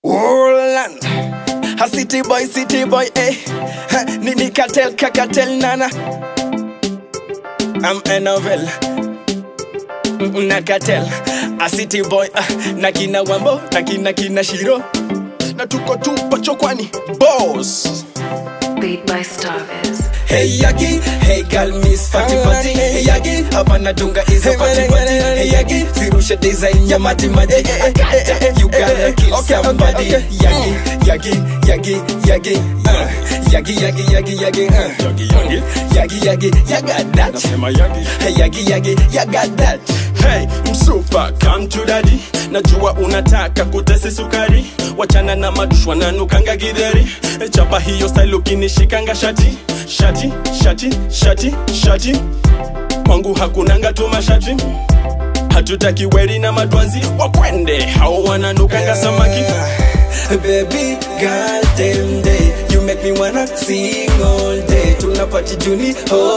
Roland. A city boy, city boy, eh. Ha, Nini cartel, kakatel, nana. I'm Enovel. Na cartel. A city boy, ah, na kina wambo, na kina kina shiro. Na tuko tu pachokwani, boss. Beat by Starviz. Hey Yagi, hey girl miss Fati Fati Hey Yagi, hapa natunga hizo pati pati Hey Yagi, zirushe design ya mati mati You gotta kill somebody Yagi, Yagi, Yagi, Yagi uh, Yagi, Yagi, Yagi, Yagi uh. Yagi Yagi Yagi, Yagi, you got that Nasema Yagi Hey Yagi, Yagi, you got that Hey, msupa come to daddy Najua unataka kutesi sukari Wachana na madushwa na nukanga gidheri Chapa hiyo style ukinishikanga shati Shati, shati, shati, shati Kwangu hakunanga tu mashati Hatutaki weri na madwanzi Wakwende, hao wananukanga samaki Baby girl, damn day You make me wanna sing all day Tunapati juni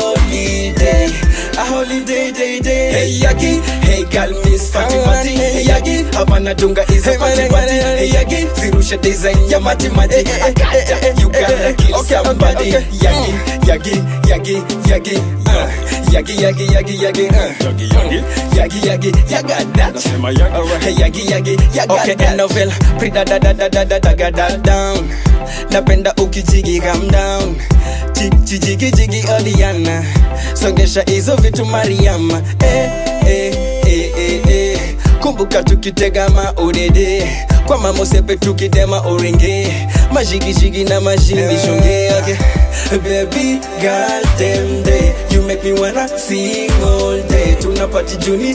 holiday A holiday, day, day Hey Yagi, hey girl miss Fati Fati Hey Yagi, hapa natunga hizo pati pati Hey Yagi, zirushe design ya mati mati You gotta kill somebody Yagi, Yagi, Yagi, Yagi uh, Yagi, Yagi, Yagi, Yagi uh. Yagi Yagi Yagi, Yagi, you got that Nasema Yagi Hey, yagi yagi yaga okay, that novel Prida da da da da da da ga da down Napenda ukijigi calm down Chi- Chijigi jigi Oliana Songesha hizo vitu Mariama eh, eh, eh, eh, eh. Kumbuka tukitega maudede kwa mamosepe tukidema oringe majigijigi na majini shonge okay. Baby girl damn day You make me wanna sing all day Tunapati juni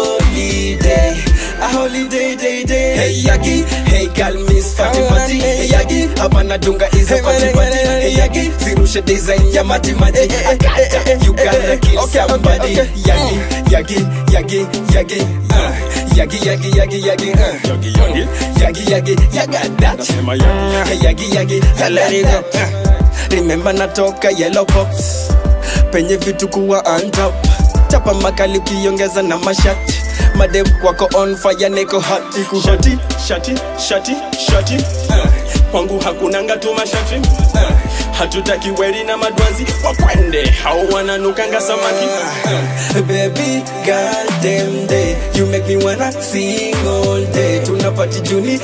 holiday A holiday day day Hey Yagi, hey girl miss Fati Fati Hey Yagi, hapa nadunga hizo pati pati Hey Yagi, zirushe design ya mati mati You gotta kill somebody Yagi, Yagi, Yagi, Yagi uh, Yagi, Yagi, Yagi, Yagi uh. Yagi Yagi Yagi, Yagi, you got that Nasema Yagi Hey, Yagi, Yagi, you let it go Remember natoka yellow pops penye vitu kuwa on top chapa makali ukiongeza na mashati madem wako on fire niko hot iku hot Shati, shati, shati, shati Kwangu hakunanga tu mashati Hatutaki weri na madwanzi Wakwende, hao wananukanga samaki Baby girl damn day You make me wanna sing all day Tunapati juni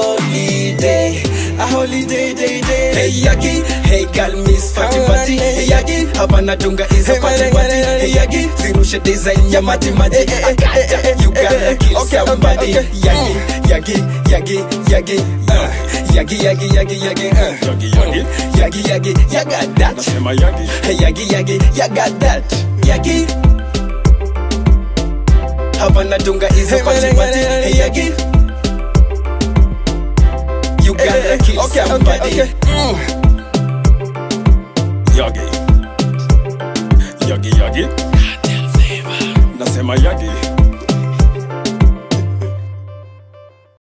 holiday A holiday day day Hey Yagi, hey girl miss Fati Fati Hey Yagi, hapa natunga hizo pati pati Hey Yagi, zirushe design ya mati mati You gotta kill somebody Yagi, Yagi, Yagi, Yagi uh, Yagi, Yagi, Yagi, Yagi uh. Yagi Yagi Yagi, Yagi, you got that Nasema Yagi Hey, Yagi, Yagi, you got that Yagi Hapa natunga hizo pati pati Hey Yagi You gotta kill somebody Yagi Yagi Yagi Nasema Yagi